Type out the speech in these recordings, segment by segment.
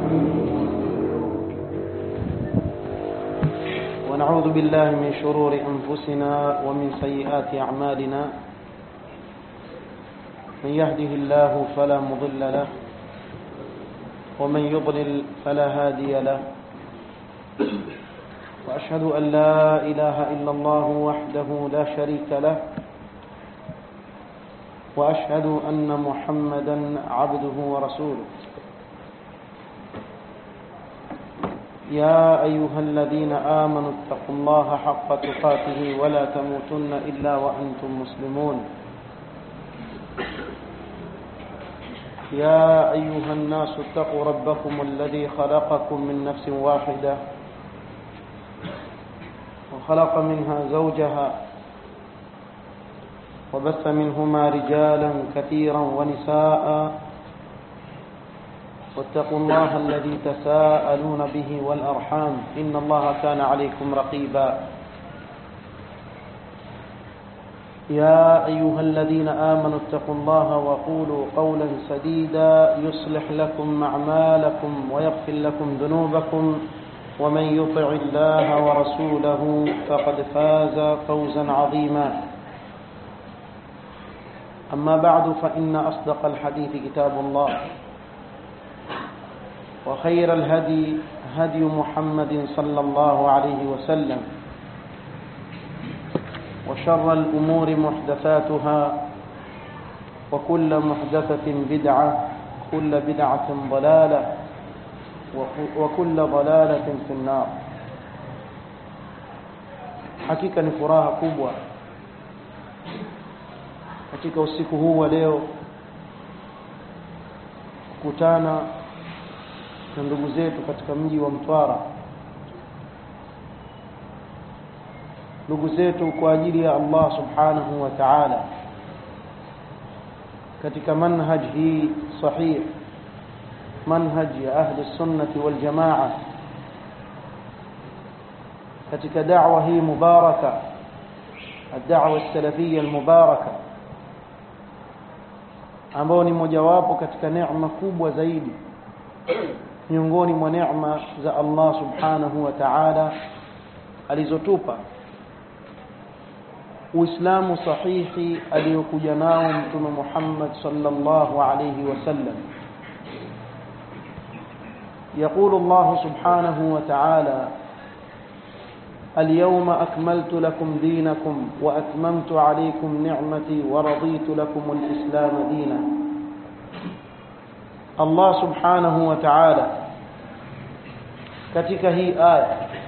ونعوذ بالله من شرور أنفسنا ومن سيئات أعمالنا من يهده الله فلا مضل له ومن يضلل فلا هادي له وأشهد أن لا إله إلا الله وحده لا شريك له وأشهد أن محمدا عبده ورسوله يا أيها الذين آمنوا اتقوا الله حق تقاته ولا تموتن إلا وأنتم مسلمون يا أيها الناس اتقوا ربكم الذي خلقكم من نفس واحدة وخلق منها زوجها وبث منهما رجالا كثيرا ونساء واتقوا الله الذي تساءلون به والأرحام إن الله كان عليكم رقيبا يا أيها الذين آمنوا اتقوا الله وقولوا قولا سديدا يصلح لكم أعمالكم ويغفر لكم ذنوبكم ومن يطع الله ورسوله فقد فاز فوزا عظيما أما بعد فإن أصدق الحديث كتاب الله وخير الهدي هدي محمد صلى الله عليه وسلم وشر الأمور محدثاتها وكل محدثة بدعة كل بدعة ضلالة وكل ضلالة في النار hakika ni furaha kubwa katika usiku huu wa leo kukutana na ndugu zetu katika mji wa Mtwara ndugu zetu kwa ajili ya Allah subhanahu wa ta'ala katika manhaj hii sahih manhaj ya ahli sunnati wal jamaa katika da'wa hii mubaraka الدعوة السلفية المباركة ambao ni mojawapo katika neema kubwa zaidi miongoni mwa neema za Allah subhanahu wa ta'ala alizotupa Uislamu sahihi aliyokuja nao Mtume Muhammad sallallahu alayhi wasallam يقول الله سبحانه وتعالى اليوم أكملت لكم دينكم وأتممت عليكم نعمتي ورضيت لكم الإسلام دينا الله سبحانه وتعالى katika hii aya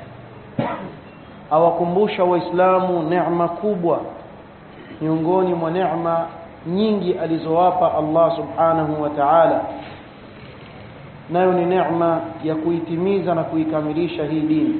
awakumbusha waislamu neema kubwa miongoni mwa neema nyingi alizowapa Allah subhanahu wa ta'ala nayo ni neema ya kuitimiza na kuikamilisha hii dini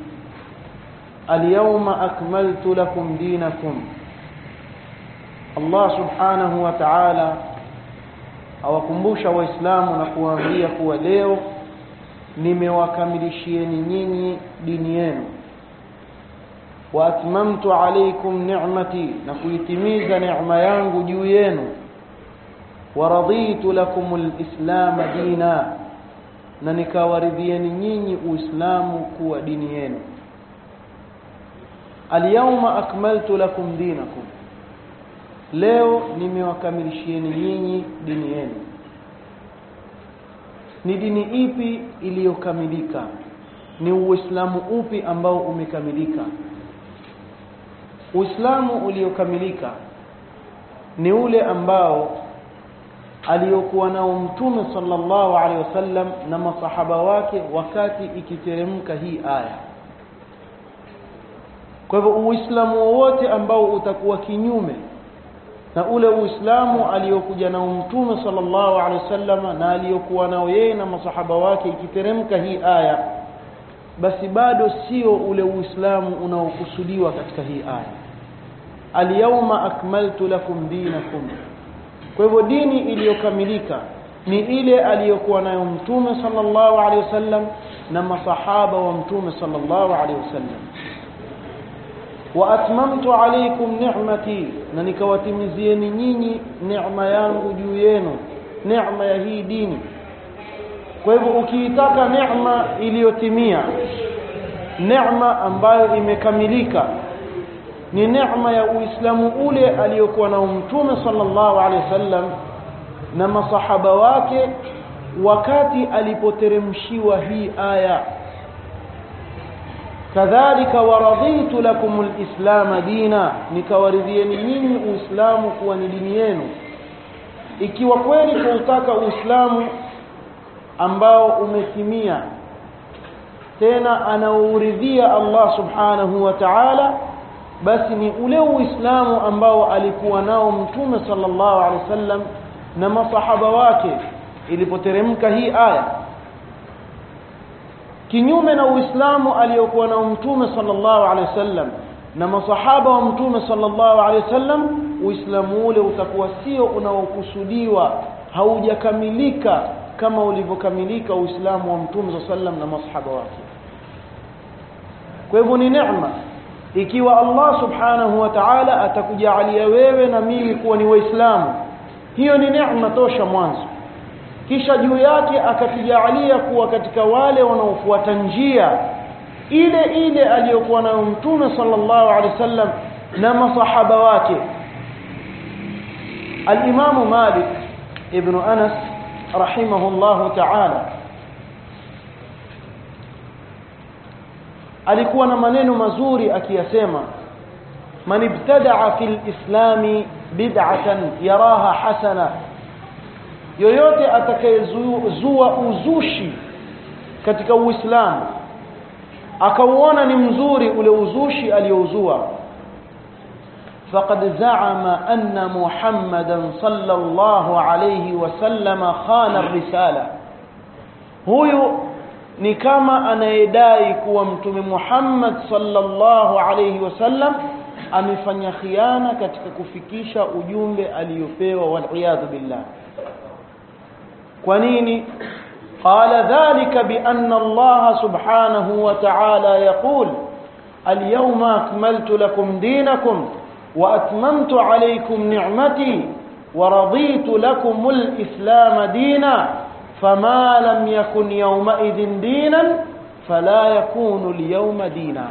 alyawma akmaltu lakum dinakum Allah subhanahu wa ta'ala awakumbusha waislamu na kuwaambia kuwa leo nimewakamilishieni nyinyi dini yenu wa atmamtu alaykum ni'mati na kuitimiza neema yangu juu yenu wa raditu lakum alislam dina na nikawaridhieni nyinyi uislamu kuwa dini yenu alyawma akmaltu lakum dinakum leo nimewakamilishieni nyinyi dini yenu ni dini ipi iliyokamilika ni uislamu upi ambao umekamilika uislamu uliokamilika ni ule ambao aliyokuwa nao mtume sallallahu alaihi wasallam na masahaba wake wakati ikiteremka hii aya kwa hivyo uislamu wowote ambao utakuwa kinyume na ule uislamu aliyokuja nao mtume sallallahu alaihi wasallam na aliyokuwa nao yeye na masahaba wake ikiteremka hii aya basi bado sio ule uislamu unaokusudiwa katika hii aya alyawma akmaltu lakum dinakum kwa hivyo dini iliyokamilika ni ile aliyokuwa nayo mtume sallallahu alaihi wasallam na masahaba wa mtume sallallahu alaihi wasallam wa atmamtu alaykum ni'mati na nikawatimizieni nyinyi neema yangu juu yenu neema ya hii dini kwa hivyo ukiitaka neema iliyotimia neema ambayo imekamilika ni neema ya uislamu ule aliyokuwa na mtume sallallahu alaihi wasallam na masahaba wake wakati alipoteremshiwa hii aya kadhalika waraditu lakum alislama dina nikawaridhieni nyinyi uislamu kuwa ni dini yenu ikiwa kweli tunataka uislamu ambao umetimia tena anauridhia Allah subhanahu wa ta'ala basi ni ule uislamu ambao alikuwa nao mtume sallallahu alaihi wasallam na masahaba wake ilipoteremka hii aya kinyume na uislamu aliyokuwa nao mtume sallallahu alaihi wasallam na masahaba wa mtume sallallahu alaihi wasallam uislamu ule utakuwa sio unaokusudiwa haujakamilika kama ulivyokamilika uislamu wa mtume sallallahu alaihi wasallam na masahaba wake kwa hivyo ni neema ikiwa Allah subhanahu wa ta'ala atakujalia wewe na mimi kuwa ni waislamu hiyo ni neema tosha mwanzo kisha juu yake akatujalia kuwa katika wale wanaofuata njia ile ile aliyokuwa nayo mtume sallallahu alaihi wasallam na masahaba wake al-Imam Malik ibn Anas rahimahullahu ta'ala alikuwa na maneno mazuri akiyasema man ibtada'a fil islami bid'atan yaraha hasana yoyote atakayezua uzushi katika uislamu akauona ni mzuri ule uzushi aliyouzua faqad za'ama anna muhammadan sallallahu alayhi wasallam khana risala huyu ni kama anayedai kuwa mtume Muhammad sallallahu alayhi wasallam amefanya khiana katika kufikisha ujumbe aliyopewa wal billah kwa nini قال ذلك بأن الله سبحانه وتعالى يقول اليوم أكملت لكم دينكم وأتممت عليكم نعمتي ورضيت لكم الإسلام دينا فما لم يكن يومئذ دينا فلا يكون اليوم دينا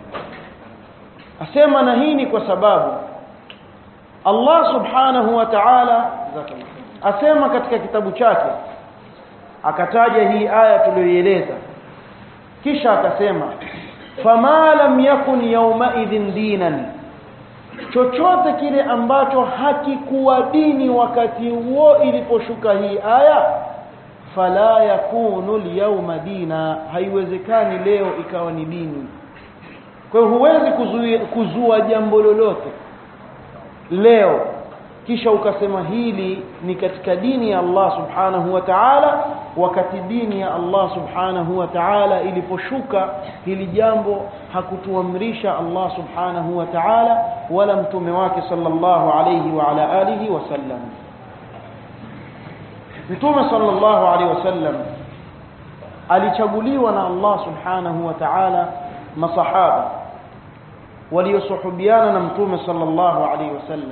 أسمى نهيني كسباب الله سبحانه وتعالى asema katika kitabu chake akataja hii aya tuliyoieleza kisha akasema fama lam yakun yawma idhin dinan chochote kile ambacho hakikuwa dini wakati huo iliposhuka hii aya fala yakunu alyawma dina haiwezekani leo ikawa ni dini kwa hiyo huwezi kuzua, kuzua jambo lolote leo kisha ukasema hili ni katika dini ya Allah subhanahu wa ta'ala wakati dini ya Allah subhanahu wa ta'ala iliposhuka hili jambo hakutuamrisha Allah subhanahu wa ta'ala wala mtume wake sallallahu alayhi wa ala alihi wasallam mtume sallallahu alayhi wasallam alichaguliwa na Allah subhanahu wa ta'ala masahaba waliosuhubiana na mtume sallallahu alayhi wasallam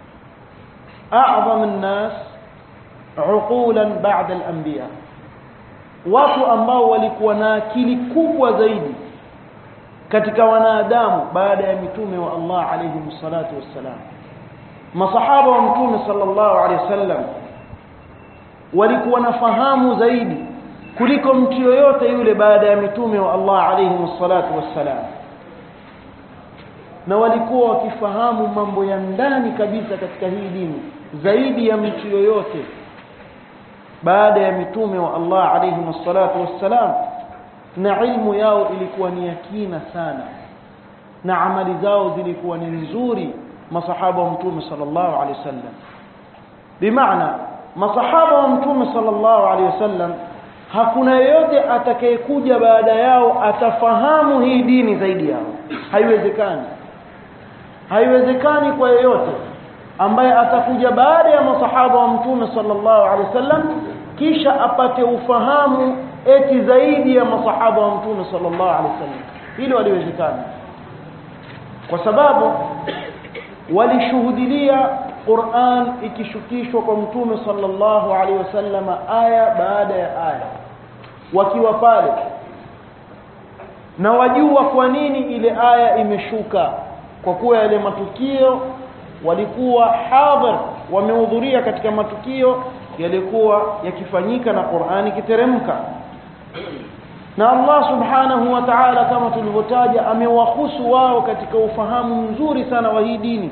أعظم الناس عقولا بعد الأنبياء watu ambao walikuwa na akili kubwa zaidi katika wanadamu baada ya mitume wa Allah alayhi salatu wassalam masahaba wa mtume sallallahu alayhi wasallam walikuwa na fahamu zaidi kuliko mtu yoyote yule baada ya mitume wa Allah alayhi salatu wassalam na walikuwa wakifahamu mambo ya ndani kabisa katika hii dini zaidi ya mtu yoyote baada ya mitume wa Allah alayhi wassalatu wassalam na ilmu yao ilikuwa ni yakina sana na amali zao zilikuwa ni nzuri masahaba wa mtume sallallahu alayhi wasallam bimaana masahaba wa mtume sallallahu alayhi wasallam hakuna yeyote atakayekuja baada yao atafahamu hii dini zaidi yao haiwezekani haiwezekani kwa yeyote ambaye atakuja baada ya masahaba wa mtume sallallahu alaihi wasallam kisha apate ufahamu eti zaidi ya masahaba wa mtume sallallahu alaihi wasallam hilo haliwezekani kwa sababu walishuhudilia Qur'an ikishukishwa kwa mtume sallallahu alaihi wasallam aya baada ya aya wakiwa pale na wajua kwa nini ile aya imeshuka kwa kuwa yale matukio walikuwa hadhir wamehudhuria katika matukio yalikuwa yakifanyika na Qur'ani kiteremka na Allah subhanahu wa ta'ala kama tulivyotaja amewahusu wao katika ufahamu mzuri sana wa hii dini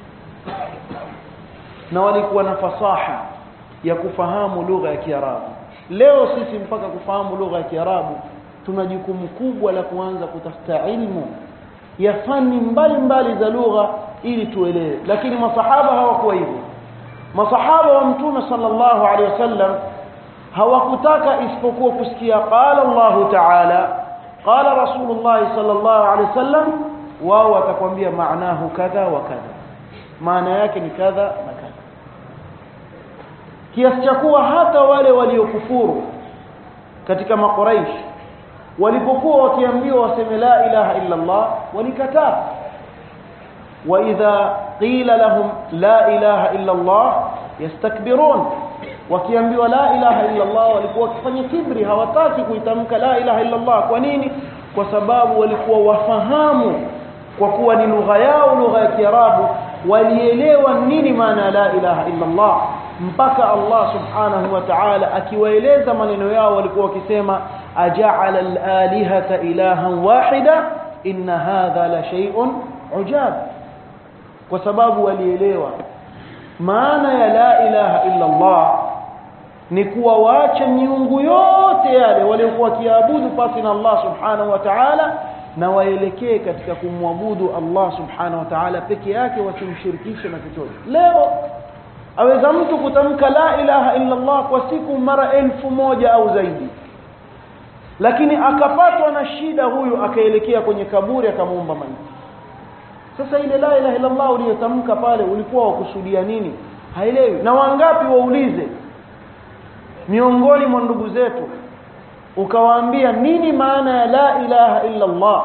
na walikuwa na fasaha ya kufahamu lugha ya Kiarabu leo sisi mpaka kufahamu lugha ya Kiarabu tuna jukumu kubwa la kuanza kutafuta ilmu ya fani mbalimbali za lugha ili tuelewe lakini masahaba hawakuwa hivyo masahaba wa mtume sallallahu alaihi wasallam hawakutaka isipokuwa kusikia qala Allah ta'ala qala rasulullah sallallahu alaihi wasallam wao watakwambia maanahu kadha wa kadha maana yake ni kadha na kadha kiasi cha kuwa hata wale waliokufuru katika makuraish walipokuwa wakiambiwa waseme la ilaha illa Allah walikataa wa idha qila lahum la ilaha illa Allah yastakbirun wakiambiwa la ilaha illa Allah walikuwa wakifanya kibri hawataki kuitamka la ilaha illa Allah kwa nini kwa sababu walikuwa wafahamu kwa kuwa ni lugha yao lugha ya Kiarabu walielewa nini maana la ilaha illa Allah mpaka Allah subhanahu wa ta'ala akiwaeleza maneno yao walikuwa wakisema aja'ala al-alihata ilahan wahida inna hadha la shay'un ujab kwa sababu walielewa maana ya la ilaha illa Allah ni kuwa waache miungu yote yale waliokuwa kiabudu pasi na Allah subhanahu wa ta'ala na waelekee katika kumwabudu Allah subhanahu wa ta'ala peke yake wasimshirikishe na chochote leo aweza mtu kutamka la ilaha illa Allah kwa siku mara elfu moja au zaidi lakini akapatwa na shida huyu akaelekea kwenye kaburi akamuomba maiti sasa ile la ilaha illa Allah uliyotamka pale ulikuwa wakusudia nini haelewi na wangapi waulize miongoni mwa ndugu zetu ukawaambia nini maana ya la ilaha illa Allah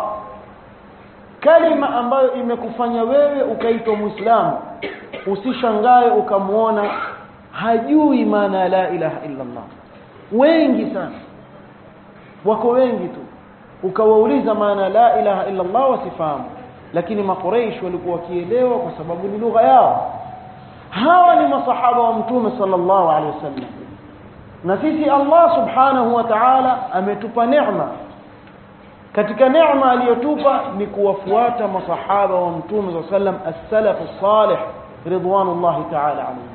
kalima ambayo imekufanya wewe ukaitwa muislamu usishangae ukamwona hajui maana ya la ilaha illa Allah wengi sana wako wengi tu ukawauliza maana la ilaha illa Allah wasifahamu lakini makuraish walikuwa wakielewa kwa sababu ni lugha yao hawa ni masahaba wa mtume sallallahu alaihi wasallam na sisi Allah subhanahu wa ta'ala ametupa neema katika neema aliyotupa ni kuwafuata masahaba wa mtume sallallahu alaihi wasallam as-salaf as-salih ridwanullah ta'ala alayhim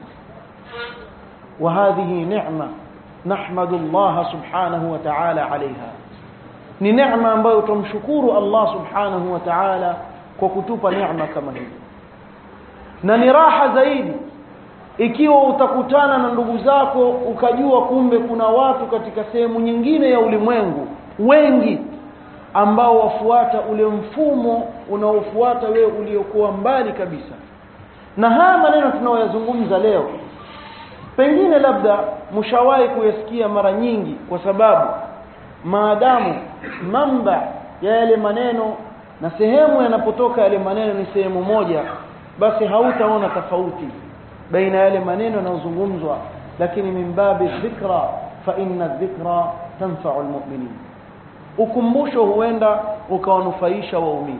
وهذه نعمه نحمد الله سبحانه وتعالى عليها ni neema ambayo tumshukuru Allah subhanahu wa ta'ala kwa kutupa neema kama hii na ni raha zaidi ikiwa utakutana na ndugu zako ukajua kumbe kuna watu katika sehemu nyingine ya ulimwengu wengi ambao wafuata ule mfumo unaofuata wewe uliokuwa mbali kabisa na haya maneno tunayoyazungumza leo pengine labda mshawahi kuyasikia mara nyingi kwa sababu maadamu mamba ya yale maneno na sehemu yanapotoka yale maneno ni sehemu moja basi hautaona tofauti baina yale maneno yanayozungumzwa lakini min babi dhikra fa inna dhikra tanfa'u almu'minin ukumbusho huenda ukawanufaisha waumini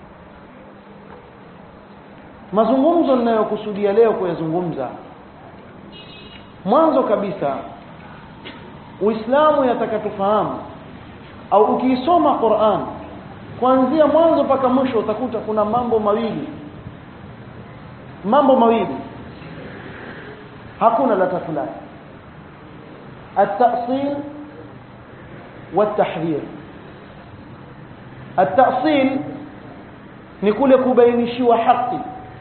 mazungumzo ninayokusudia leo kuyazungumza mwanzo kabisa Uislamu yataka tufahamu au ukiisoma Qur'an kuanzia mwanzo mpaka mwisho utakuta kuna mambo mawili mambo mawili hakuna la tatu lake التأصيل والتحذير التأصيل ni kule kubainishiwa haki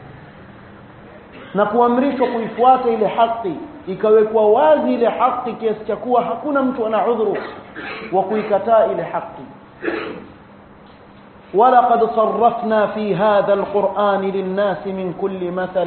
na kuamrishwa kuifuata ile haki ikawekwa wazi ile haki kiasi cha kuwa hakuna mtu ana udhuru wa kuikataa ile haki ولقد صرفنا في هذا القرآن للناس من كل مثل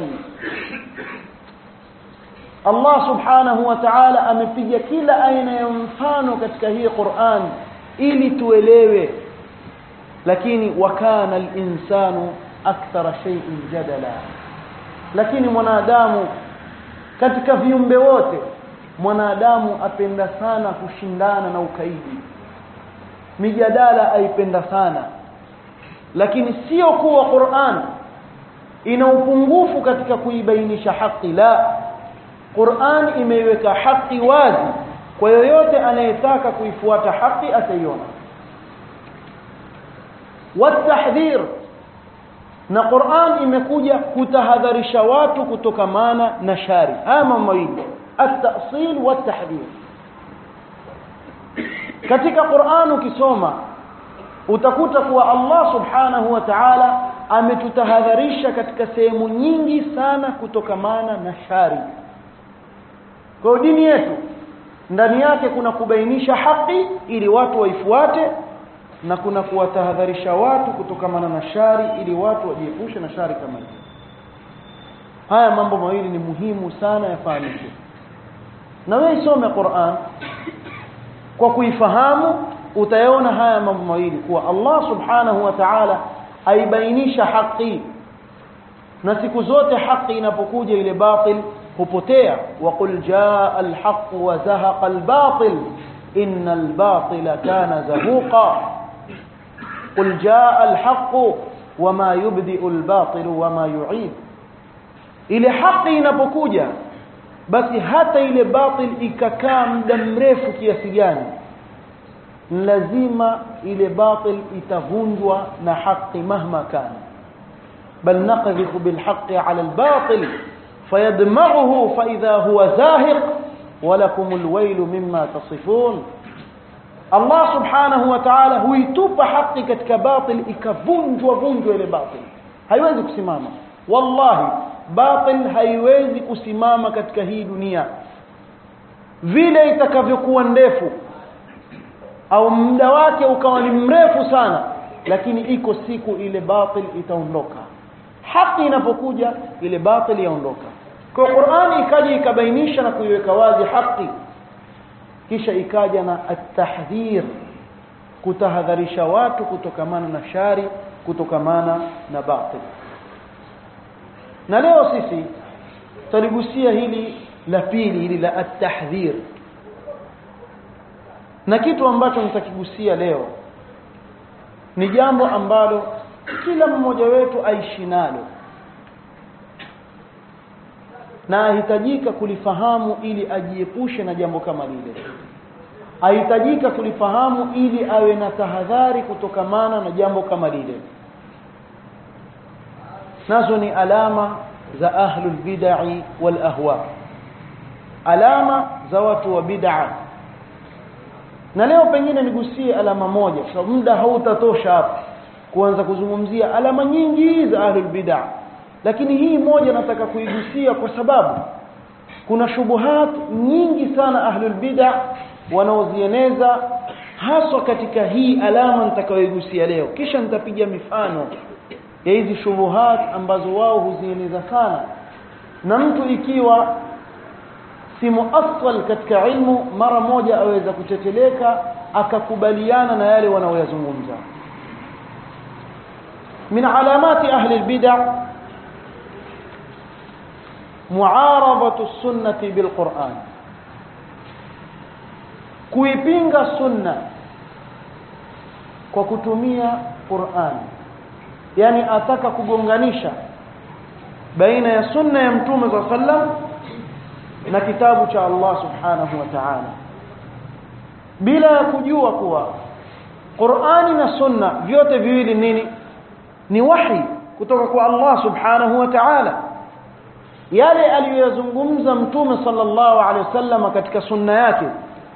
Allah subhanahu wa ta'ala amepiga kila aina ya mfano katika hii Qur'an ili tuelewe lakini wakana al-insanu akthara shay'in jadala lakini mwanadamu katika viumbe wote mwanadamu apenda sana kushindana na ukaidi mijadala aipenda sana lakini sio kuwa Qur'an ina upungufu katika kuibainisha haki la Qur'an imeiweka haki wazi kwa yoyote anayetaka kuifuata haki ataiona watahdhir na Qur'an imekuja kutahadharisha watu kutokamana na shari haya mambo mawili at-ta'sil wat-tahdhir katika Qur'an ukisoma utakuta kuwa Allah subhanahu wa ta'ala ametutahadharisha katika sehemu nyingi sana kutokamana na shari kwa dini yetu ndani yake kuna kubainisha haki ili watu waifuate na kuna kuwatahadharisha watu kutokamana na shari ili watu wajiepushe na shari kama hiyo haya mambo mawili ni muhimu sana yafahamike na wewe isome Qur'an kwa kuifahamu utayaona haya mambo mawili kuwa Allah subhanahu wa ta'ala aibainisha haki na siku zote haki inapokuja ile batil hupotea waqul jaa alhaq wa zahaqa albatil inna albatila kana zahuqa qul jaa alhaq wama yubdi'u albatil wama yu'id ile haki inapokuja basi hata ile batil ikakaa muda mrefu kiasi gani lazima ile batil itavunjwa na haki mahma kana bal naqdhifu bil haqqi ala al batil fayadmaghuhu fa idha huwa zahiq ولكم الويل مما تصفون Allah subhanahu wa ta'ala huitupa haki katika batil ikavunjwa vunjwa ile batil haiwezi kusimama wallahi batil haiwezi kusimama katika hii dunia vile itakavyokuwa ndefu au muda wake ukawa ni mrefu sana lakini iko siku ile batil itaondoka haki inapokuja ile batil yaondoka kwa Qur'ani ikaja ikabainisha na kuiweka wazi haki kisha ikaja na at-tahdhir kutahadharisha watu kutokamana na shari kutokamana na batil na leo sisi tuligusia hili la pili hili la at-tahdhir na kitu ambacho nitakigusia leo ni jambo ambalo kila mmoja wetu aishi nalo na ahitajika kulifahamu ili ajiepushe na jambo kama lile ahitajika kulifahamu ili awe na tahadhari kutokamana na jambo kama lile nazo ni alama za ahlul bid'i wal ahwa alama za watu wa bid'a na leo pengine nigusie alama moja kwa sababu muda hautatosha hapa kuanza kuzungumzia alama nyingi za ahlul bid'a lakini hii moja nataka kuigusia kwa sababu kuna shubuhat nyingi sana ahlul bid'a wanaozieneza haswa katika hii alama nitakayoigusia leo kisha nitapiga mifano ya hizi shubuhat ambazo wao huzieneza sana na mtu ikiwa si muassal katika ilmu mara moja aweza kuteteleka akakubaliana na yale wanaoyazungumza min alamati ahli albid'a muaradatu as-sunnati bilquran kuipinga sunna kwa kutumia Qur'an yani ataka kugonganisha baina ya sunna ya mtume za sallam na kitabu cha Allah subhanahu wa ta'ala bila ya kujua kuwa Qur'ani na sunna vyote viwili nini ni wahi kutoka kwa Allah subhanahu wa ta'ala yale aliyozungumza mtume sallallahu alaihi wasallam katika sunna yake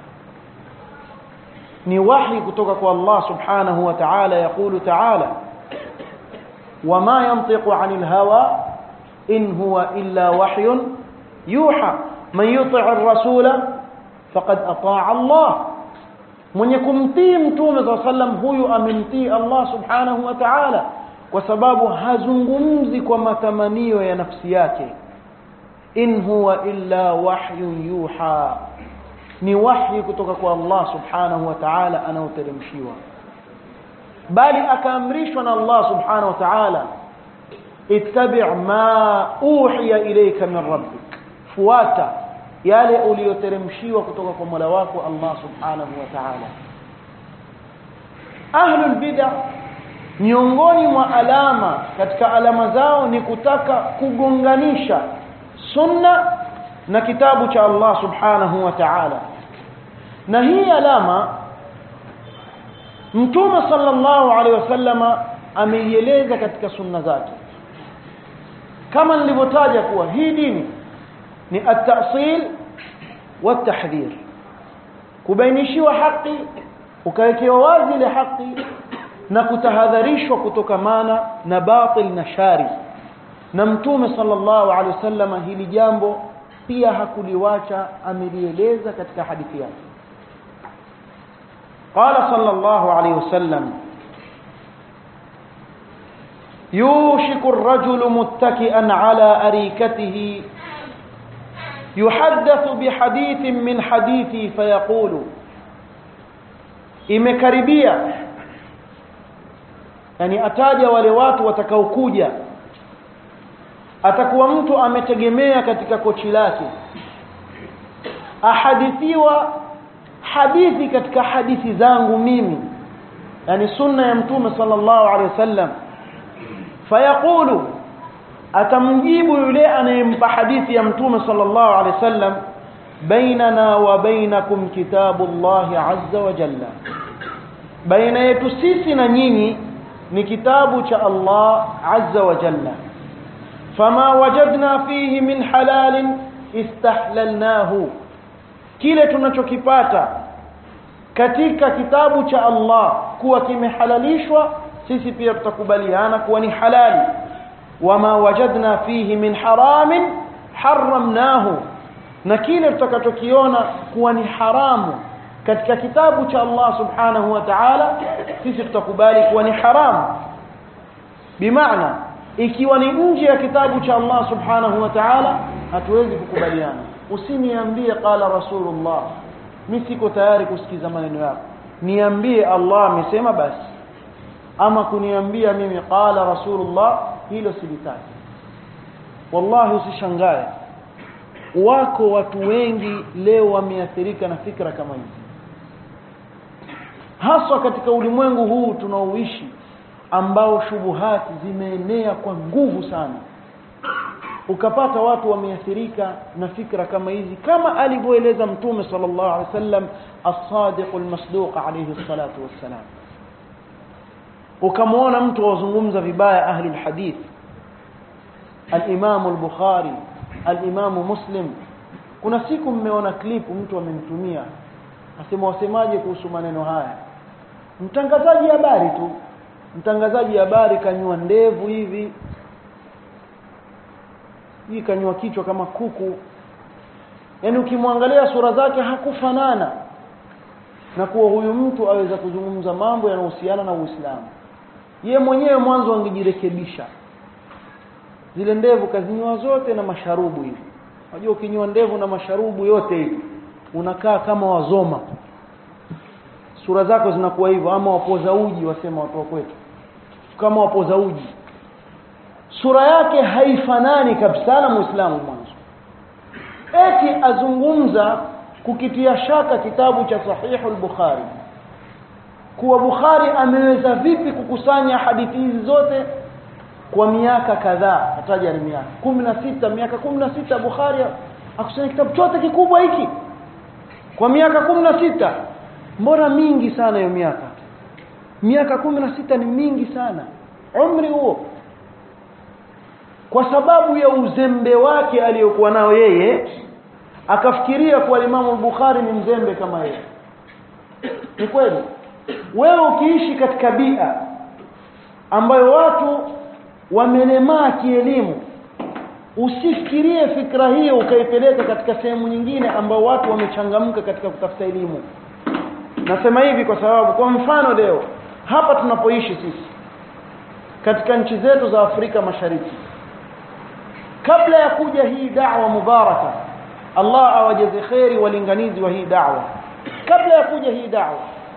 ni wahi kutoka kwa Allah subhanahu wa ta'ala yakulu ta'ala wama yantiqu 'anil hawa in huwa illa wahyun yuha man yuti' ar-rasula faqad ata'a Allah mwenye kumtii mtume za sallam huyu amemtii Allah subhanahu wa ta'ala kwa sababu hazungumzi kwa matamanio ya nafsi yake in huwa illa wahyun yuha ni wahyi kutoka kwa Allah subhanahu wa ta'ala anaoteremshiwa bali akaamrishwa na Allah subhanahu wa ta'ala ittabi' ma uhiya ilayka min rabbik fuata yale uliyoteremshiwa kutoka kwa Mola wako Allah subhanahu wa ta'ala ahlul bid'ah miongoni mwa alama katika alama zao ni kutaka kugonganisha sunna na kitabu cha Allah subhanahu wa ta'ala na hii alama mtume sallallahu alaihi wasallama ameieleza katika sunna zake kama nilivyotaja kuwa hii dini ni at-ta'sil wa at-tahdhir kubainishiwa haki ukawekewa wazi ile haki na kutahadharishwa kutokamana na batil na shari na mtume sallallahu alaihi wasallam hili jambo pia hakuliwacha amelieleza katika hadithi yake قال صلى الله عليه وسلم يوشك الرجل متكئا على أريكته يحدث بحديث من حديثي فيقول imekaribia yani ataja wale watu watakaokuja atakuwa mtu ametegemea katika kochi lake ahadithiwa hadithi katika hadithi zangu mimi yani sunna ya mtume sallallahu alaihi wasallam fayaqulu atamjibu yule anayempa hadithi ya mtume sallallahu alaihi wasallam bainana wa bainakum kitabullahi azza wa jalla baina yetu sisi na nyinyi ni kitabu cha Allah azza wa jalla fama wajadna fihi min halalin istahlalnahu kile tunachokipata katika kitabu cha Allah kuwa kimehalalishwa sisi pia tutakubaliana kuwa ni halali wama wajadna fihi min haramin haramnahu na kile tutakachokiona kuwa ni haramu katika kitabu cha Allah subhanahu wa ta'ala sisi tutakubali kuwa ni haramu bimaana ikiwa ni nje ya kitabu cha Allah subhanahu wa ta'ala hatuwezi kukubaliana usiniambie qala rasulullah mimi siko tayari kusikiza maneno yako niambie Allah amesema basi ama kuniambia mimi qala rasulullah hilo silitaki wallahi usishangae wako watu wengi leo wameathirika na fikra kama hizi haswa katika ulimwengu huu tunaoishi ambao shubuhati zimeenea kwa nguvu sana ukapata watu wameathirika na fikra kama hizi kama alivyoeleza mtume sallallahu alaihi wasallam as-sadiq al-masduq alayhi salatu wassalam ukamwona mtu wazungumza vibaya ahli al-hadith al-imam al-bukhari al-imam muslim kuna siku mmeona clip mtu amemtumia asema wasemaje kuhusu maneno haya mtangazaji habari tu mtangazaji habari kanyua ndevu hivi hii kanyua kichwa kama kuku yaani ukimwangalia sura zake hakufanana na kuwa huyu mtu aweza kuzungumza mambo yanayohusiana na Uislamu ye mwenyewe mwanzo angejirekebisha zile ndevu kazinyoa zote na masharubu hivi unajua ukinyoa ndevu na masharubu yote hivi unakaa kama wazoma sura zako zinakuwa hivyo ama wapoza uji wasema watu wa kwetu kama wapoza uji sura yake haifanani kabisa na muislamu mwanzo eti azungumza kukitia shaka kitabu cha sahihu al-bukhari kuwa bukhari ameweza vipi kukusanya hadithi hizi zote kwa miaka kadhaa ataja ni miaka 16 miaka 16 bukhari akusanya kitabu chote kikubwa hiki kwa miaka 16 mbona mingi sana hiyo miaka miaka 16 ni mingi sana umri huo kwa sababu ya uzembe wake aliyokuwa nao yeye akafikiria kuwa Imam Bukhari ni mzembe kama yeye ni kweli wewe ukiishi katika bia ambayo watu wamelemaa kielimu usifikirie fikra hiyo ukaipeleka katika sehemu nyingine ambao watu wamechangamka katika kutafuta elimu nasema hivi kwa sababu kwa mfano leo hapa tunapoishi sisi katika nchi zetu za Afrika Mashariki kabla ya kuja hii da'wa mubaraka Allah awajaze khairi walinganizi wa hii da'wa kabla ya kuja hii da'wa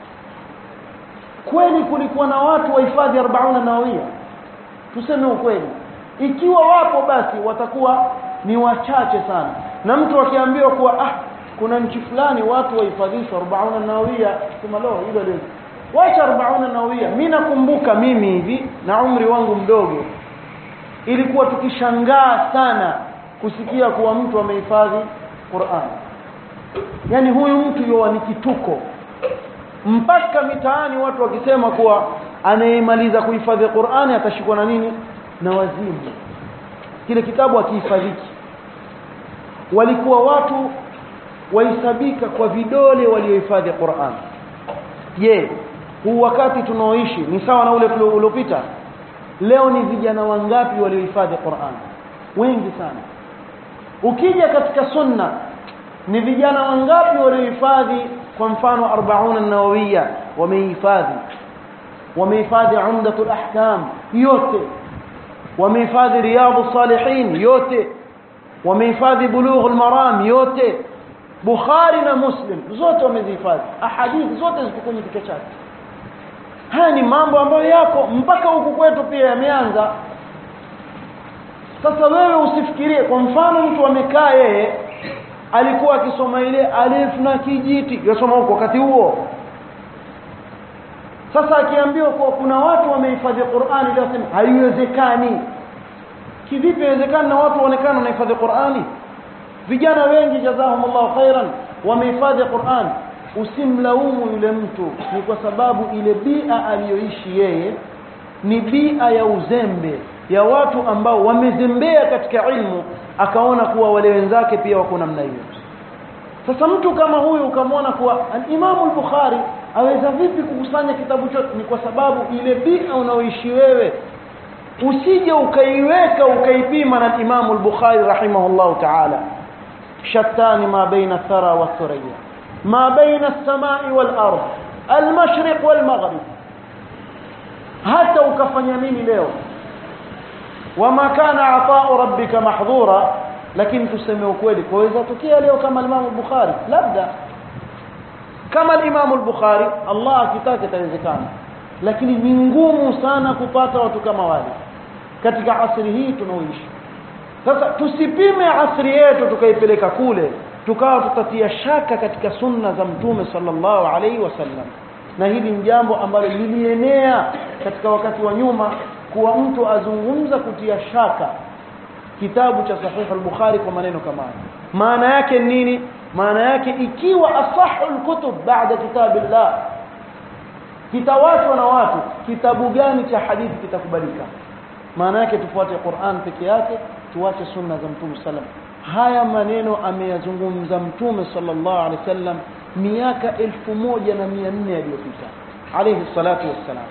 kweli kulikuwa na watu wahifadhi 40 nawawia tuseme ukweli ikiwa wapo basi watakuwa ni wachache sana na mtu akiambiwa kuwa ah kuna nchi fulani watu wahifadhishwa 40 nawia sema lo hilo leo wacha 40 nawia mimi nakumbuka mimi hivi na umri wangu mdogo ilikuwa tukishangaa sana kusikia kuwa mtu amehifadhi Qur'an yani huyu mtu yoa ni kituko mpaka mitaani watu wakisema kuwa anayemaliza kuhifadhi Qur'ani atashikwa na nini na wazimu kile kitabu akihifadhiki walikuwa watu wahesabika kwa vidole waliohifadhi Qur'an je huu wakati tunaoishi ni sawa na ule uliopita leo ni vijana wangapi waliohifadhi Qur'an wengi sana ukija katika sunna ni vijana wangapi waliohifadhi kwa mfano 40 an-nawawiyya wamehifadhi wamehifadhi umdatul ahkam yote wamehifadhi riyadus salihin yote wamehifadhi bulughul maram yote bukhari na muslim zote wamezihifadhi ahadithi zote ziko kwenye kichwa chake haya ni mambo ambayo yako mpaka huku kwetu pia yameanza sasa wewe usifikirie kwa mfano mtu amekaa yeye alikuwa akisoma ile alif na kijiti yasoma huko wakati huo sasa akiambiwa kuwa kuna watu wamehifadhi Qur'ani leo sema haiwezekani kivipi inawezekana na watu waonekana wanahifadhi Qur'ani vijana wengi jazahumullahu khairan wamehifadhi Qur'an usimlaumu yule mtu ni kwa sababu ile bia aliyoishi yeye ni bia ya uzembe ya watu ambao wamezembea katika ilmu akaona kuwa wale wenzake pia wako namna hiyo sasa mtu kama huyu ukamwona kuwa al-Imam al-Bukhari aweza vipi kukusanya kitabu chote ni kwa sababu ile bia unaoishi wewe usije ukaiweka ukaipima na Imam al-Bukhari rahimahullah ta'ala shattani ma baina thara wa thuriya ma baina as-samai wal ard al-mashriq wal maghrib hata ukafanya nini leo wama kana ata'u rabbika mahdhura lakini tuseme ukweli kwaweza tukia leo kama Imam al-Bukhari labda kama Imam al-Bukhari Allah akitaka itawezekana lakini ni ngumu sana kupata watu kama wale katika asri hii tunaoishi sasa tusipime asri yetu tukaipeleka kule tukawa tutatia shaka katika sunna za mtume sallallahu alaihi wasallam na hili ni jambo ambalo lilienea katika wakati wa nyuma kuwa mtu azungumza kutia shaka kitabu cha sahih al-bukhari kwa maneno kama haya maana yake nini maana yake ikiwa asahu al-kutub baada kitabillah kitawachwa na watu kitabu gani cha hadithi kitakubalika maana yake tufuate Qur'an peke yake tuache sunna za mtume sallam haya maneno ameyazungumza mtume sallallahu alaihi wasallam miaka elfu moja na mia nne iliyopita alayhi salatu wassalam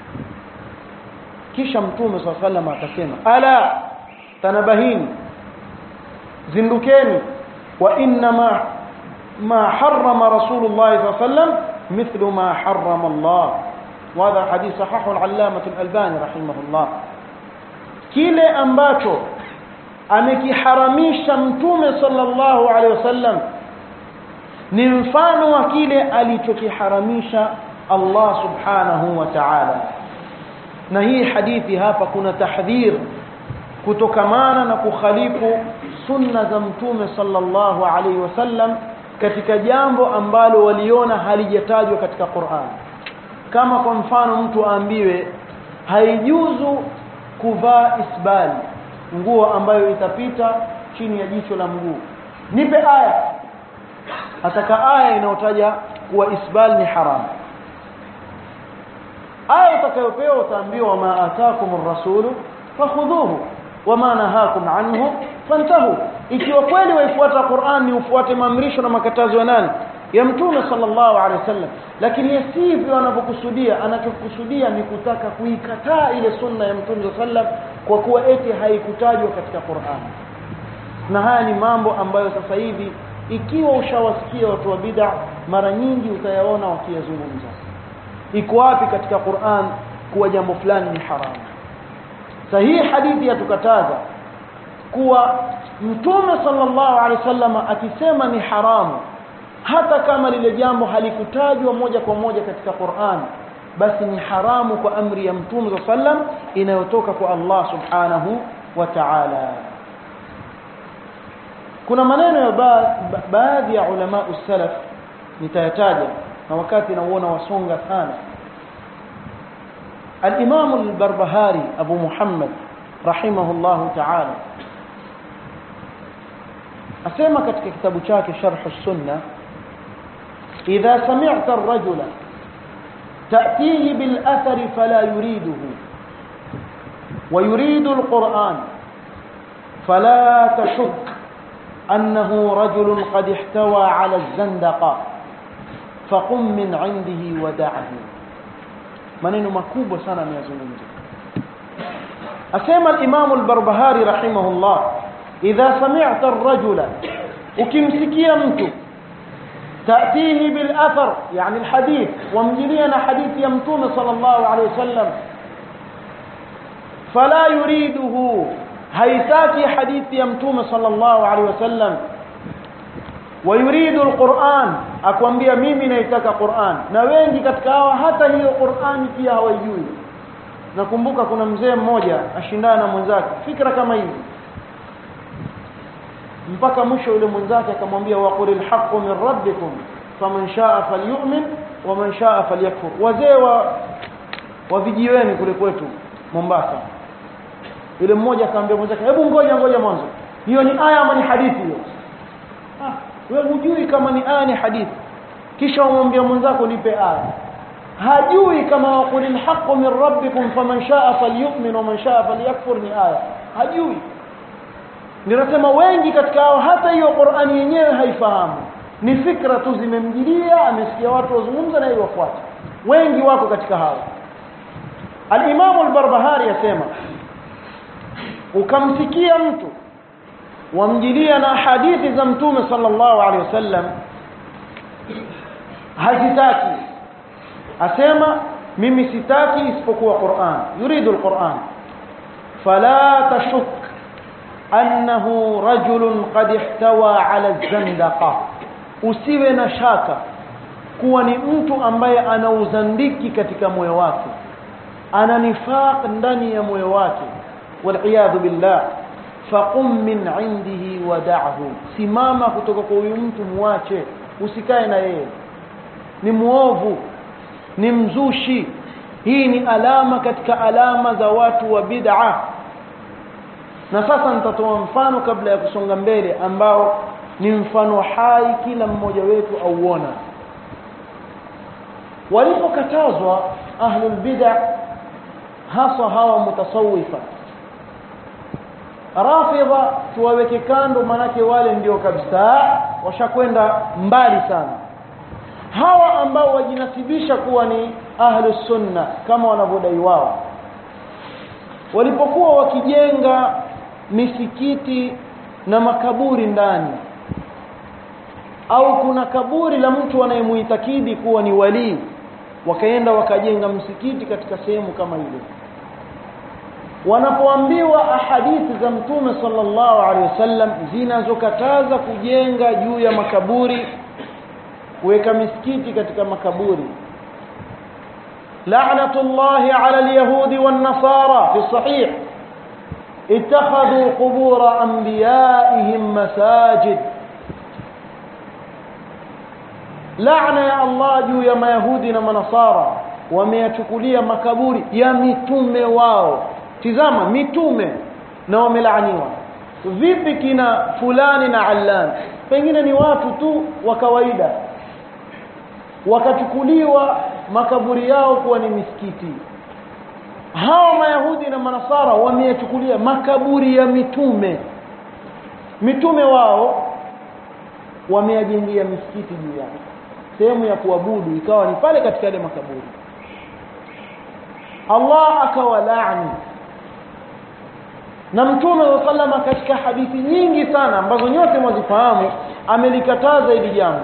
kisha mtume sallallahu alaihi wasallam akasema ala tanabahini zindukeni wa inna ma ma harrama rasulullah sallallahu alaihi wasallam مثل ما حرم الله وهذا حديث صححه العلامة الألباني رحمه الله kile ambacho amekiharamisha mtume sallallahu alaihi wasallam ni mfano wa kile alichokiharamisha Allah subhanahu wa ta'ala na hii hadithi hapa kuna tahdhir kutokamana na kukhalifu sunna za mtume sallallahu alaihi wasallam katika jambo ambalo waliona halijatajwa katika Qur'an kama kwa mfano mtu aambiwe haijuzu kuvaa isbali nguo ambayo itapita chini ya jicho la mguu nipe aya ataka aya inayotaja kuwa isbal ni haram aya utakayopewa utaambiwa ma ataakum ar-rasulu fakhudhuhu wama nahakum anhu fantahu ikiwa kweli waifuata Qur'an ni ufuate maamrisho na makatazo ya nani ya mtume sallallahu alaihi wasallam lakini yasivyo anavyokusudia anachokusudia ni kutaka kuikataa ile sunna ya mtume sallam kwa kuwa eti haikutajwa katika Qur'an na haya ni mambo ambayo sasa hivi ikiwa ushawasikia watu wa bid'a mara nyingi utayaona wakiyazungumza iko wapi katika Qur'an kuwa jambo fulani ni haramu sahihi hadithi yatukataza kuwa mtume sallallahu alaihi wasallam akisema ni haramu hata kama lile jambo halikutajwa moja kwa moja katika Qur'an basi ni haramu kwa amri ya mtume sallam inayotoka kwa Allah subhanahu wa ta'ala kuna maneno ya ba, ba, baadhi ya ulama salaf nitayataja na wakati nauona wasonga sana الإمام البربهاري أبو محمد رحمه الله تعالى أسمى كتك كتاب شاك شرح السنة إذا سمعت الرجل تأتيه بالأثر فلا يريده ويريد القرآن فلا تشك أنه رجل قد احتوى على الزندقة فقم من عنده ودعه maneno makubwa sana ameyazungumza asema al-Imam al-Barbahari rahimahullah idha sami'ta ar-rajula ukimsikia mtu تأتيه بالأثر يعني الحديث ومجلينا حديث يمتون صلى الله عليه وسلم فلا يريده هيتاكي حديث يمتون صلى الله عليه وسلم ويريد القرآن akwambia mimi naitaka Qur'an na wengi katika hawa hata hiyo Qur'an pia hawajui nakumbuka kuna mzee mmoja ashindana na mwenzake fikra kama hivi mpaka mwisho yule mwenzake akamwambia waqulil haqqu min rabbikum faman shaa falyu'min wa man shaa falyakfur wazee wa wa vijiweni kule kwetu Mombasa yule mmoja akamwambia mwenzake hebu ngoja ngoja mwanzo hiyo ni aya ama ni hadithi hiyo ah wewe hujui kama ni aya ni hadithi kisha umwambia mwenzako nipe aya hajui kama waqulil haqqu min rabbikum faman shaa falyu'min wa man shaa falyakfur ni aya hajui ninasema wengi katika hao hata hiyo Qur'ani yenyewe haifahamu ni fikra tu zimemjilia amesikia watu wazungumza na iwafuata wengi wako katika hao al-Imam al-Barbahari yasema ukamsikia mtu wamjilia na hadithi za mtume sallallahu alaihi wasallam hazitaki asema mimi sitaki isipokuwa Qur'an yuridu al-Qur'an fala tashuk annahu rajulun qad ihtawa ala zandaqa usiwe na shaka kuwa ni mtu ambaye ana uzandiki katika moyo wake ana nifaq ndani ya moyo wake waliyadhu billah faqum min indihi wada'hu simama kutoka kwa huyu mtu muache usikae na yeye ni muovu ni mzushi hii ni alama katika alama za watu wa bid'a na sasa nitatoa mfano kabla ya kusonga mbele ambao ni mfano hai kila mmoja wetu auona walipokatazwa ahlul bid'a hasa hawa mutasawifa rafidha tuwaweke kando manake wale ndio kabisa washakwenda mbali sana hawa ambao wajinasibisha kuwa ni ahlus sunna kama wanavyodai wao walipokuwa wakijenga misikiti na makaburi ndani au kuna kaburi la mtu anayemuitakidi kuwa ni walii wakaenda wakajenga msikiti katika sehemu kama ile wanapoambiwa ahadithi za mtume sallallahu alaihi wasallam zinazokataza kujenga juu ya makaburi kuweka misikiti katika makaburi la'natullahi 'ala al-yahudi wan-nasara fi sahih اتخذوا قبور انبيائهم مساجد لعنه يا الله juu ya mayahudi na manasara wameyachukulia makaburi ya mitume wao tizama mitume na wamelaaniwa vipi kina fulani na allan pengine ni watu tu wa kawaida wakachukuliwa makaburi yao kuwa ni misikiti hao mayahudi na manasara wameyachukulia makaburi ya mitume mitume wao wameyajengea misikiti juu yake sehemu ya kuabudu ikawa ni pale katika yale makaburi Allah akawalaani na mtume wa sallama katika hadithi nyingi sana ambazo nyote mwazifahamu amelikataza hili jambo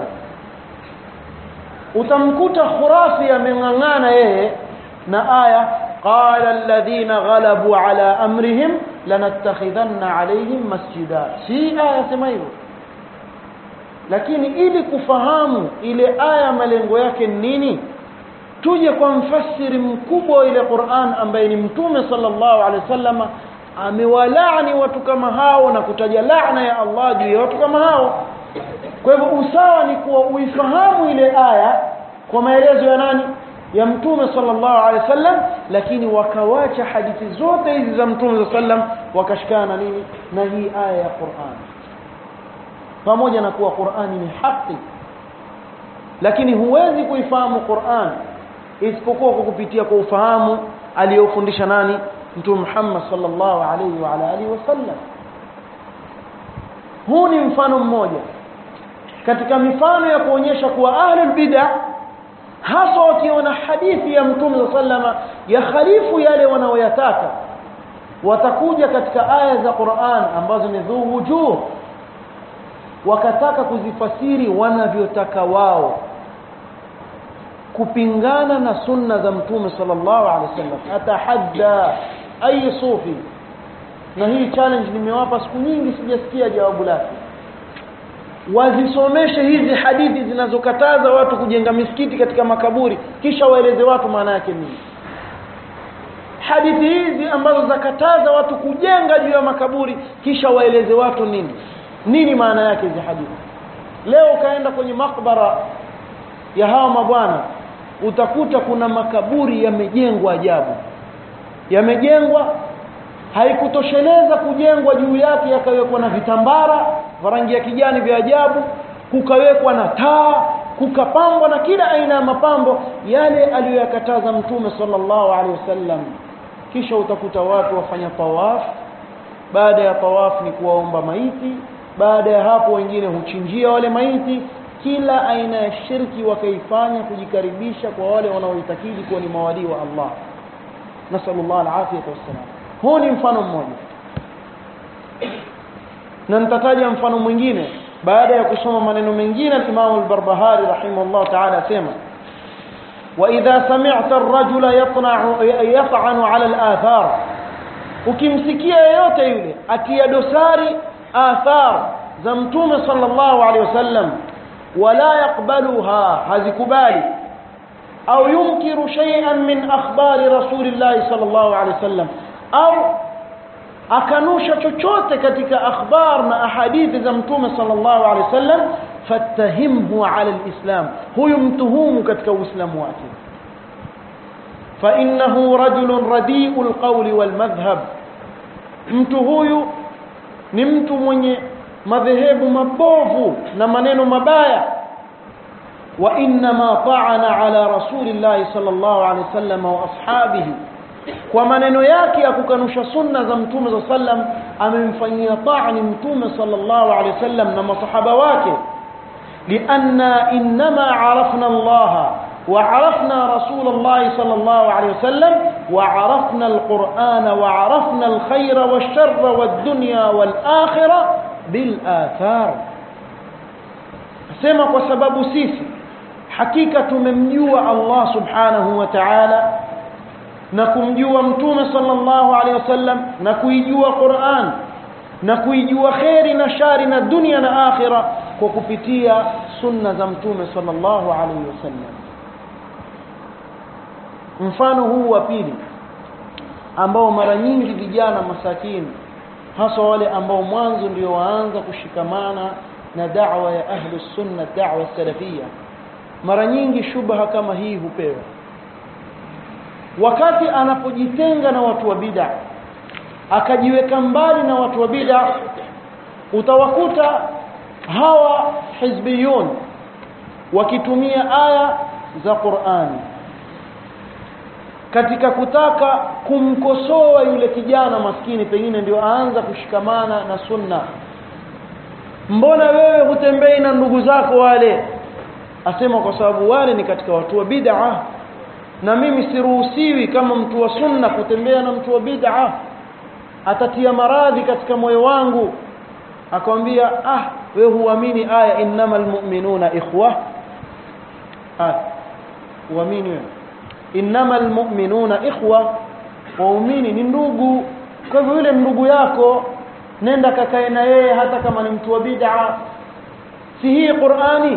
utamkuta khurafi ameng'ang'ana yeye na aya qala alladhina ghalabu ala amrihim lanattakhidhanna alayhim masjida si aya sema hivyo lakini ili kufahamu ile aya malengo yake nini tuje kwa mfasiri mkubwa wa ile Qur'an ambaye ni mtume sallallahu alaihi wasallam amewalaani watu kama hao na kutaja laana ya Allah juu ya watu kama hao kwa hivyo usawa ni kuwa uifahamu ile aya kwa maelezo ya nani ya mtume sallallahu alaihi wasallam lakini wakawacha hadithi zote hizi za mtume sallam wakashikana na nini na hii aya ya Qur'an pamoja na kuwa Qur'ani ni haki lakini huwezi kuifahamu Qur'an isipokuwa kwa kupitia kwa ufahamu aliyofundisha nani mtume Muhammad sallallahu alaihi wa ala alihi wasallam huu ni mfano mmoja katika mifano ya kuonyesha kuwa ahlul bid'ah hasa wakiona hadithi ya mtume sallama ya khalifu yale wanaoyataka watakuja katika aya za Qur'an ambazo ni dhu wujuh wakataka kuzifasiri wanavyotaka wao kupingana na sunna za mtume sallallahu alaihi wasallam atahadda ay sufi na hii challenge nimewapa siku nyingi sijasikia jawabu lake wazisomeshe hizi hadithi zinazokataza watu kujenga misikiti katika makaburi kisha waeleze watu maana yake nini hadithi hizi ambazo zakataza watu kujenga juu ya makaburi kisha waeleze watu nini nini maana yake hizi hadithi leo ukaenda kwenye makbara ya hawa mabwana utakuta kuna makaburi yamejengwa ajabu yamejengwa haikutosheleza kujengwa juu yake yakawekwa na vitambara vya rangi ya kijani vya ajabu kukawekwa na taa kukapambwa na kila aina ya mapambo yale aliyoyakataza mtume sallallahu alaihi wasallam kisha utakuta watu wafanya tawaf baada ya tawaf ni kuwaomba maiti baada ya hapo wengine huchinjia wale maiti kila aina ya shirki wakaifanya kujikaribisha kwa wale wanaoitakidi kuwa ni mawalii wa Allah nasallallahu alafiyata wassalam huu ni mfano mmoja na nitataja mfano mwingine baada ya kusoma maneno mengine Imam al-Barbahari rahimahullah ta'ala asema وإذا سمعت الرجل يطنع يطعن على الآثار ukimsikia yeyote yule atia dosari athar za mtume sallallahu alaihi wasallam wala yakbaluha hazikubali au yunkiru shay'an min akhbari rasulillahi sallallahu alaihi wasallam au akanusha chochote katika akhbar na ahadithi za mtume sallallahu alaihi wasallam fatahimhu ala alislam huyu mtuhumu katika uislamu wake فانه رجل رديء القول والمذهب mtu huyu ni mtu mwenye madhehebu mabovu na maneno mabaya wa inma ta'ana ala rasulillahi sallallahu alaihi wasallam wa ashabihi kwa maneno yake ya kukanusha sunna za mtume za sallam amemfanyia ta'ni mtume sallallahu alaihi wasallam na masahaba wake lianna inma arafna Allah وعرفنا رسول الله صلى الله عليه وسلم وعرفنا القرآن وعرفنا الخير والشر والدنيا والآخرة بالآثار سمع وسبب سيسي حقيقة ممجوع الله سبحانه وتعالى نكمجوع متوم صلى الله عليه وسلم نكويجوع قرآن نكويجوع خير نشار الدنيا والآخرة وكفتية سنة زمتوم صلى الله عليه وسلم mfano huu wa pili ambao mara nyingi vijana masakini hasa wale ambao mwanzo ndio waanza kushikamana na da'wa ya ahli sunna da'wa salafia mara nyingi shubha kama hii hupewa wakati anapojitenga na watu wa bid'a akajiweka mbali na watu wa bid'a utawakuta hawa hizbiyun wakitumia aya za Qur'ani katika kutaka kumkosoa yule kijana maskini pengine ndio aanza kushikamana na sunna mbona wewe hutembei na ndugu zako wale asema kwa sababu wale ni katika watu wa bid'a na mimi siruhusiwi kama mtu wa sunna kutembea na mtu wa bid'a atatia maradhi katika moyo wangu akamwambia ah wewe huamini aya innamal mu'minuna ikhwa ah huamini wewe innama almu'minuna ikhwa waumini ni ndugu kwa hivyo yule ndugu yako nenda kakae na yeye hata kama ni mtu wa bid'a si hii Qur'ani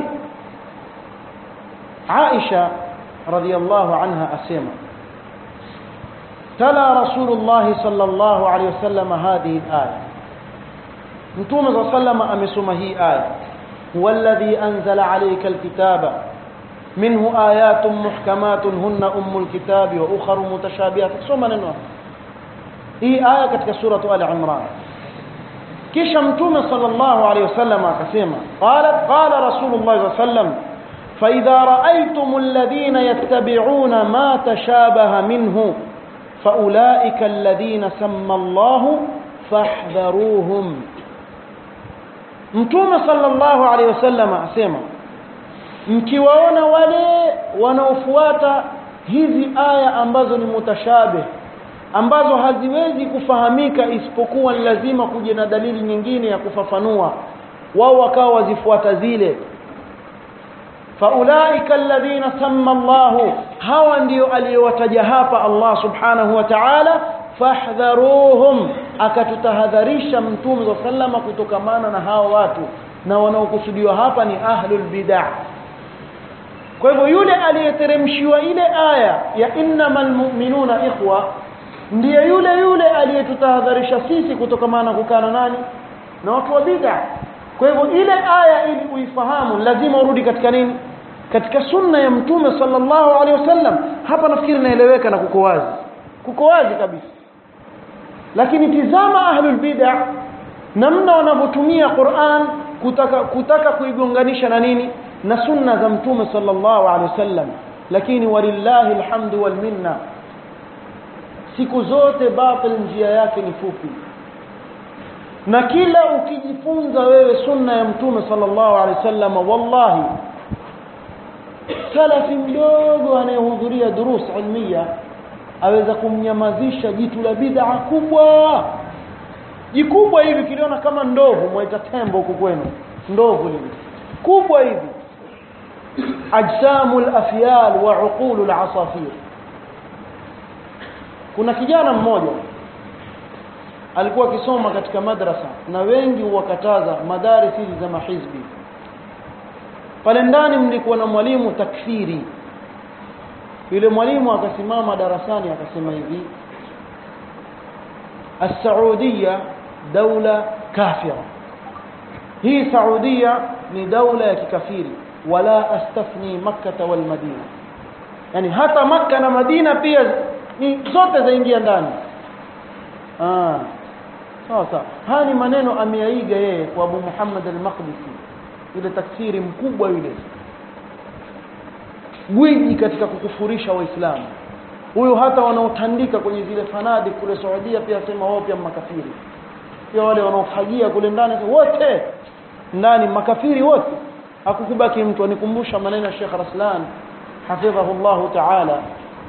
Aisha radhiyallahu anha asema تلا رسول الله صلى الله عليه وسلم هذه الآية نتوم صلى الله عليه وسلم أمسم هي آية هو الذي أنزل عليك الكتاب منه آيات محكمات هن أم الكتاب وأخر متشابهات ثم ننوى هي آية كتك سورة آل عمران kisha mtume sallallahu alaihi wasallam akasema qala qala rasulullah sallallahu alaihi wasallam fa idha ra'aytum alladhina yattabi'una ma tashabaha minhu fa ulaika alladhina samma Allah fahdharuhum mtume sallallahu alaihi wasallam asema mkiwaona wale wanaofuata hizi aya ambazo ni mutashabih ambazo haziwezi kufahamika isipokuwa ni lazima kuja na dalili nyingine ya kufafanua wao wakawa wazifuata zile faulaika alladhina samma Allahu hawa ndio aliyowataja hapa Allah subhanahu wa ta'ala fahdharuhum akatutahadharisha mtume wa sallama kutokamana na hao watu na wanaokusudiwa hapa ni ahlul bid'ah kwa hivyo yule aliyeteremshiwa ile aya ya innamal mu'minuna ikhwa ndiye yule yule aliyetutahadharisha sisi kutokamana na kukana nani na watu wa bid'a kwa hivyo ile aya ili uifahamu lazima urudi katika nini katika sunna ya mtume sallallahu alaihi wasallam hapa nafikiri naeleweka na kuko wazi kuko wazi kabisa lakini tizama ahlul bid'a namna wanavyotumia Qur'an kutaka kutaka kuigonganisha na nini na sunna za mtume sallallahu alaihi wasallam lakini walillahi alhamdu wal minna siku zote batil njia yake ni fupi na kila ukijifunza wewe sunna ya mtume sallallahu alaihi wasallam wallahi salafi mdogo anayehudhuria durus ilmiya aweza kumnyamazisha jitu la bid'a kubwa jikubwa hivi kiliona kama ndovu mwaita tembo huku kwenu ndovu lile kubwa hivi ajsamul afyal wa uqulul asafir kuna kijana mmoja alikuwa akisoma katika madrasa na wengi wakataza madaris hizi za mahizbi pale ndani mlikuwa na mwalimu takfiri yule mwalimu akasimama darasani akasema hivi السعودية دولة كافرة هي سعودية ni daula ya kikafiri wala astafni makkah wal madina yani hata makka na madina pia ni zote zaingia ndani ah sawa sawa haya ni maneno ameyaiga yeye kwa Abu Muhammad al-Maqdisi yule taksiri mkubwa yule gwiji katika kukufurisha waislamu huyo hata wanaotandika kwenye zile fanadi kule Saudia pia sema wao pia makafiri pia wale wanaofagia kule ndani wote ndani makafiri wote hakukubaki mtu anikumbusha maneno ya Sheikh Raslan hafidhahu Allah ta'ala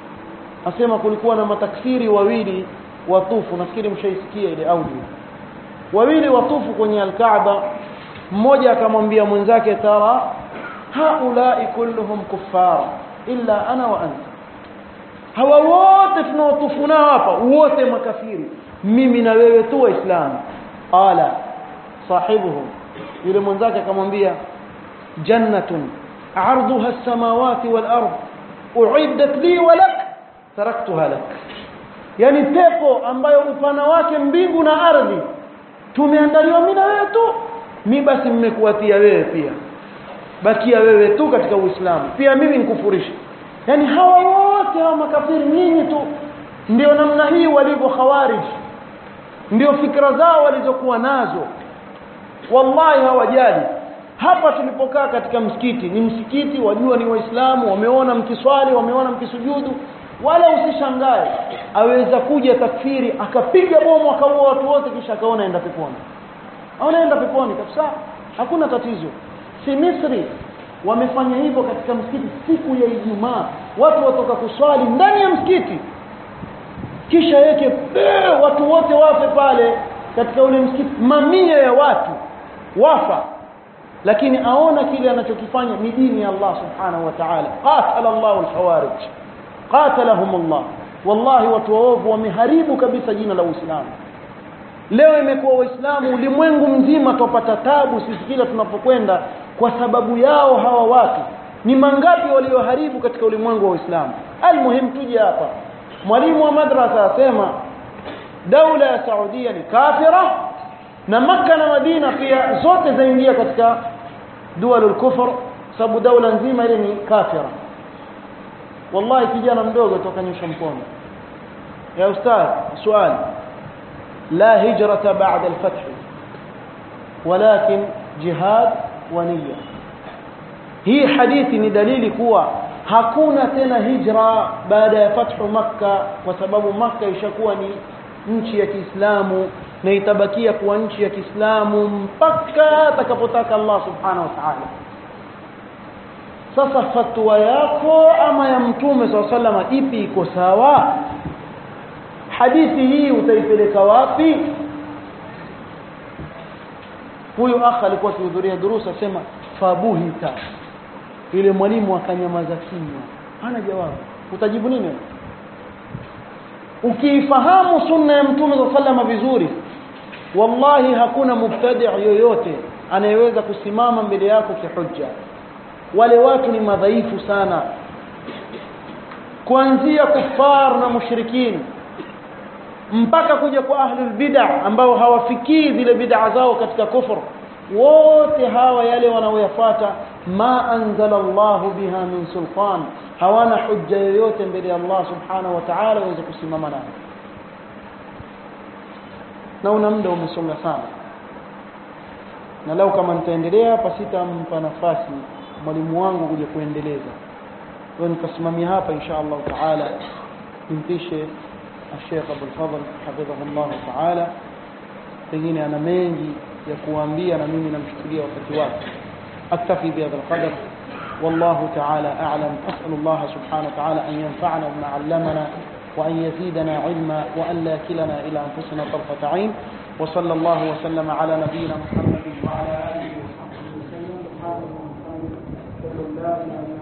asema kulikuwa na matakfiri wawili watufu nafikiri mshaisikia ile audio wawili watufu kwenye al-Kaaba mmoja akamwambia mwenzake tara haulai kulluhum kuffar illa ana wa anta hawa wote tunaotufu nao hapa wote makafiri mimi na wewe tu waislamu qala sahibuhu yule mwenzake akamwambia jannatun arduha as-samawati wal ard uiddat li wa lak taraktuha lak yani pepo ambayo upana wake mbingu na ardhi tumeandaliwa mimi na wewe tu mi basi mmekuatia wewe pia bakia wewe tu katika uislamu pia mimi nikufurisha yani hawa wote hawa makafiri nyinyi tu ndio namna hii walivyo khawarij ndio fikra zao walizokuwa nazo wallahi hawajali hapa tulipokaa katika msikiti ni msikiti wajua ni waislamu wameona mkiswali wameona mkisujudu wala usishangae aweza kuja takfiri akapiga bomu akaua watu wote kisha akaona enda peponi anaenda peponi kabisa hakuna tatizo si Misri wamefanya hivyo katika msikiti siku ya Ijumaa watu watoka kuswali ndani ya msikiti kisha yeke watu wote wafe pale katika ule msikiti mamia ya watu wafa lakini aona kile anachokifanya ni dini ya Allah subhanahu wa ta'ala qatala Allah al-khawarij qatalahum Allah wallahi watu waovu wameharibu kabisa jina la Uislamu leo imekuwa waislamu ulimwengu mzima tupata tabu sisi kila tunapokwenda kwa sababu yao hawa watu ni mangapi walioharibu katika ulimwengu wa Uislamu almuhim tuje hapa mwalimu wa madrasa asema daula ya Saudia ni kafira na Makka na Madina pia zote zaingia katika dualul kufr sababu daula nzima ile ni kafira wallahi kijana mdogo toka nyosha mkono ya ustadh swali la hijrata ba'da al-fath walakin jihad wa niyya hii hadithi ni dalili kuwa hakuna tena hijra baada ya fathu makka kwa sababu makka ishakuwa ni nchi ya Kiislamu na itabakia kuwa nchi ya Kiislamu mpaka atakapotaka Allah subhanahu wa ta'ala sasa fatwa yako ama ya mtume swalla sallama ipi iko sawa hadithi hii utaipeleka wapi huyu akha alikuwa akihudhuria durusa sema fabuhita ile mwalimu akanyamaza kimya hana jawabu utajibu nini ukiifahamu sunna ya mtume swalla sallama vizuri wallahi hakuna mubtadi' yoyote anayeweza kusimama mbele yako kihujja wale watu ni madhaifu sana kuanzia kufar na mushrikin mpaka kuja kwa ahlul bid'ah ambao hawafikii zile bid'a zao katika kufur wote hawa yale wanaoyafuata ma anzala Allah biha min sultan hawana hujja yoyote mbele ya Allah subhanahu wa ta'ala waweze kusimama nayo na una muda umesonga sana na lau kama nitaendelea hapa sitampa nafasi mwalimu wangu kuja kuendeleza kwa nikasimamia hapa insha Allah taala nimpishe Sheikh Abdul Fadhl hafidhahu Allah taala pengine ana mengi ya kuambia na mimi namshukulia wakati wake aktafi bihadha alqadar والله تعالى أعلم أسأل الله سبحانه وتعالى أن ينفعنا بما علمنا وأن يزيدنا علما وأن لا كلنا إلى أنفسنا طرفة عين وصلى الله وسلم على نبينا محمد وعلى آله وصحبه وسلم سبحانه وتعالى